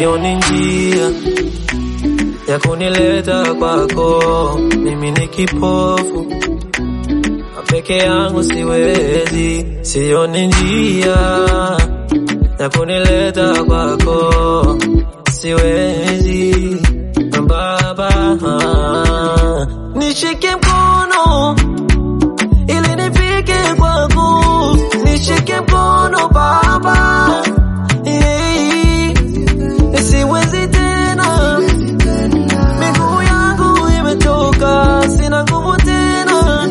sioni njia ya kunileta kwako. Mimi ni kipofu peke yangu, siwezi, sioni njia ya kunileta kwako, siwezi Baba, nishike mkono ili nifike kwako, nishike mkono Baba, yeah. Siwezi tena, miguu yangu imechoka, sina nguvu tena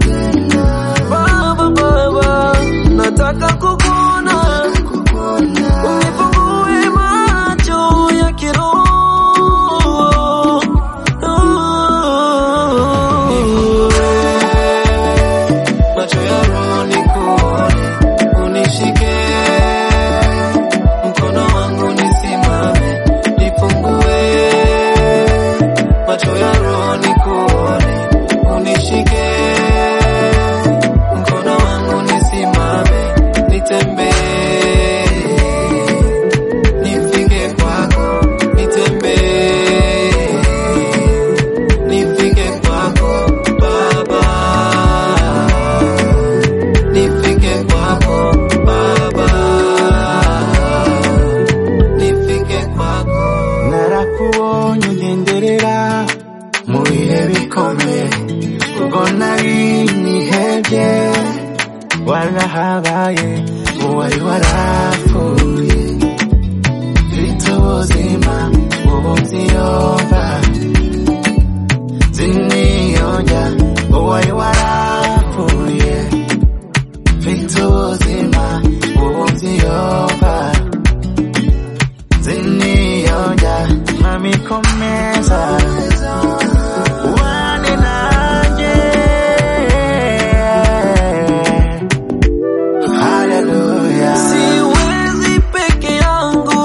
Baba, Baba, nataka kukuona, unifungue macho ya kiroho macho ya roho nikuone, unishike mkono wangu nisimame, nifungue macho ya roho nikuone, unishike mkono wangu nisimame, nitembee, nifike kwako, nitembee, nifike kwako Baba nifike kwako Baba, nifike kwako. narakubonye ugenderera mu bihe bikomeye ubwo nari nihebye warahabaye uwari warapfuye mfite ubuzima ubu nziyumva ziniyonja uwari warapfuye mfite ubuzima ubu nziyumva ziniyonja mami komeza ubane nanjye haleluya Siwezi peke yangu,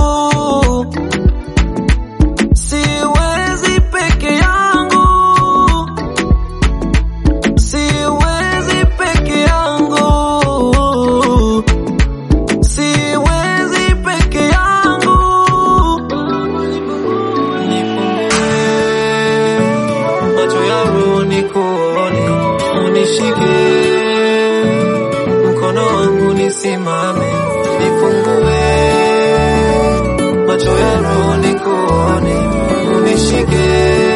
siwezi peke yangu, siwezi peke yangu, siwezi peke yangu. Nifungue macho ya roho nikuone, unishike mkono wangu nisimame, nifungue macho ya roho nikuone, unishike